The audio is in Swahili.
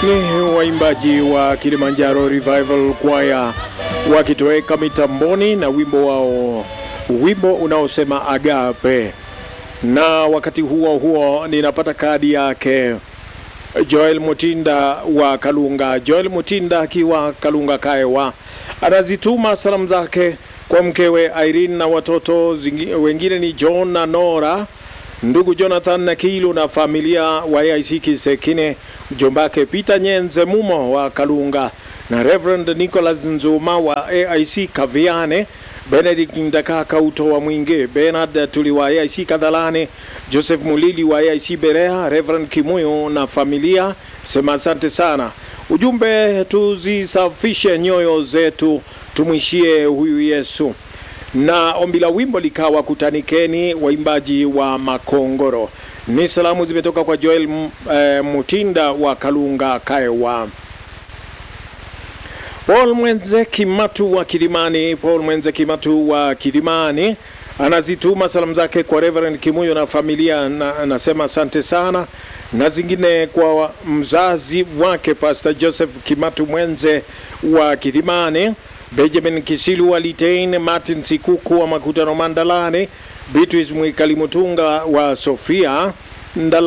Ni waimbaji wa Kilimanjaro Revival Choir wakitoweka mitamboni na wimbo wao, wimbo unaosema Agape. Na wakati huo huo ninapata kadi yake Joel Mutinda wa Kalunga. Joel Mutinda akiwa Kalunga Kaewa anazituma salamu zake kwa mkewe Irene na watoto zingi, wengine ni John na Nora, ndugu Jonathan na Kilu na familia wa AIC Kisekine, mjombake Peter Nyenze Mumo wa Kalunga na Reverend Nicholas Nzuma wa AIC Kaviane, Benedict Ndakaka Uto wa Mwinge, Bernard Tuli wa AIC Kadhalane, Joseph Mulili wa AIC Berea, Reverend Kimuyo na familia, sema asante sana. Ujumbe, tuzisafishe nyoyo zetu, tumwishie huyu Yesu. Na ombi la wimbo likawa kutanikeni, waimbaji wa Makongoro. Ni salamu zimetoka kwa Joel eh, Mutinda wa Kalunga Kaewa. Paul Mwenze Kimatu wa Kilimani, Paul Mwenze Kimatu wa Kilimani anazituma salamu zake kwa Reverend Kimuyo na familia, na anasema asante sana, na zingine kwa mzazi wake Pastor Joseph Kimatu Mwenze wa Kilimani, Benjamin Kisilu wa Litein, Martin Sikuku wa Makutano Mandalani, Beatrice Mwikali Mutunga wa Sofia Ndala